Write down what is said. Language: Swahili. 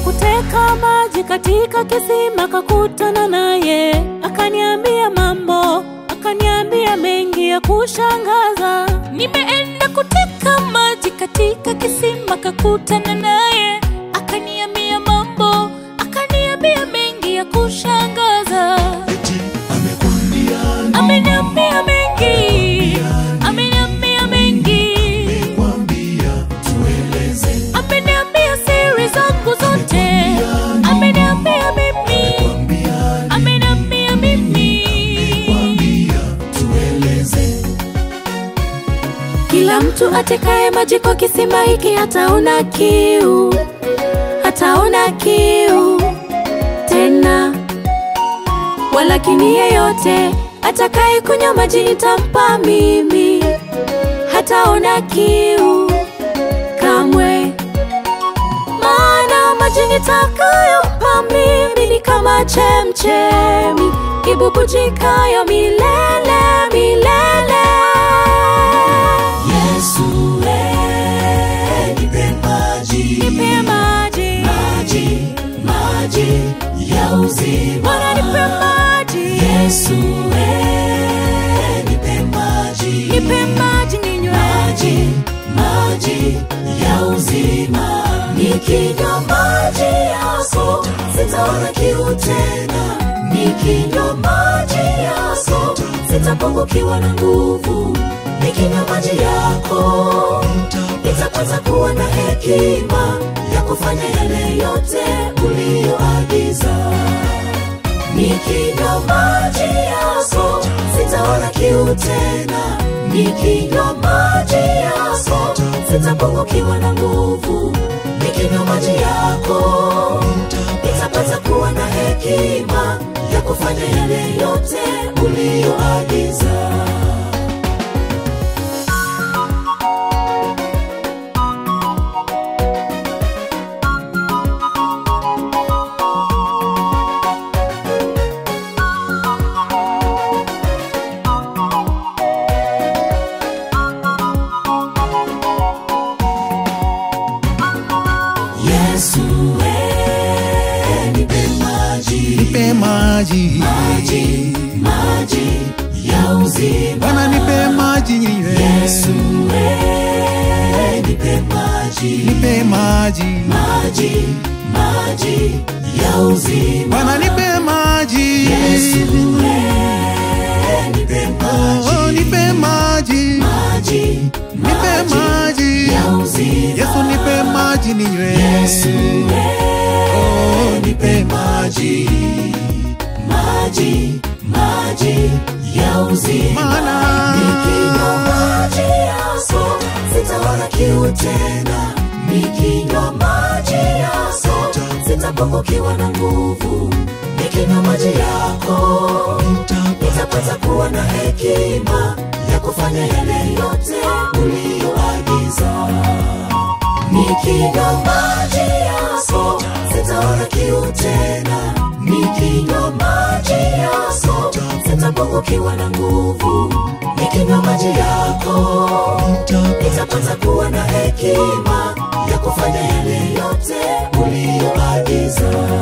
kuteka maji katika kisima, kakutana naye, akaniambia mambo, akaniambia mengi ya kushangaza. Nimeenda kuteka maji katika kisima, kakutana naye, akaniambia mambo, akaniambia mengi ya kushangaza. eti amekwambia Ameniambia mengi, ameniambia mengi, kwambia tueleze ameniambia siri zangu zote, ameniambia mimi, kwambia ameniambia mimi. kwambia tueleze Kila mtu atekaye maji kwa kisima hiki hataona kiu, hataona kiu tena. Walakini yeyote atakaye kunywa maji nitampa mimi, hataona kiu kamwe. Maana maji nitakayompa mimi ni kama chemchemi ibubujikayo milele milele. Yesu eh, nipe maji Nipe maji, maji maji ya uzima Bwana nipe maji, Yesu eh, nipe maji nipe maji ninywe. maji maji ya uzima nikinywa maji yako sitaona kiu tena nikinywa maji yako sitapungukiwa na nguvu nikinywa maji yako nitapata kuwa na hekima ya kufanya yale yote uliyoagiza nikinywa maji yako sitaona kiu tena nikinywa maji yako sitapungukiwa na nguvu nikinywa maji yako nitapata kuwa na hekima ya kufanya yale yote uliyoagiza Yesu eh, nipe maji nipe maji maji maji ya uzima Bwana nipe maji ninywe Yesu eh, nipe maji nipe maji maji maji ya uzima Bwana nipe maji Yesu eh, nipe maji oh, nipe maji maji nipe maji ya uzima Yesu nipe maji ninywe Yesu oh, nipe maji maji maji ya uzima Maana nikinywa maji yako sitaona kiu tena nikinywa maji yako sitapungukiwa na nguvu nikinywa maji yako nitapata kuwa na hekima ya kufanya yale yote uliyoagiza nikinywa maji yako sitaona kiu tena nikinywa maji yako sitapungukiwa na nguvu nikinywa maji yako nitapata kuwa na hekima ya kufanya yale yote uliyoagiza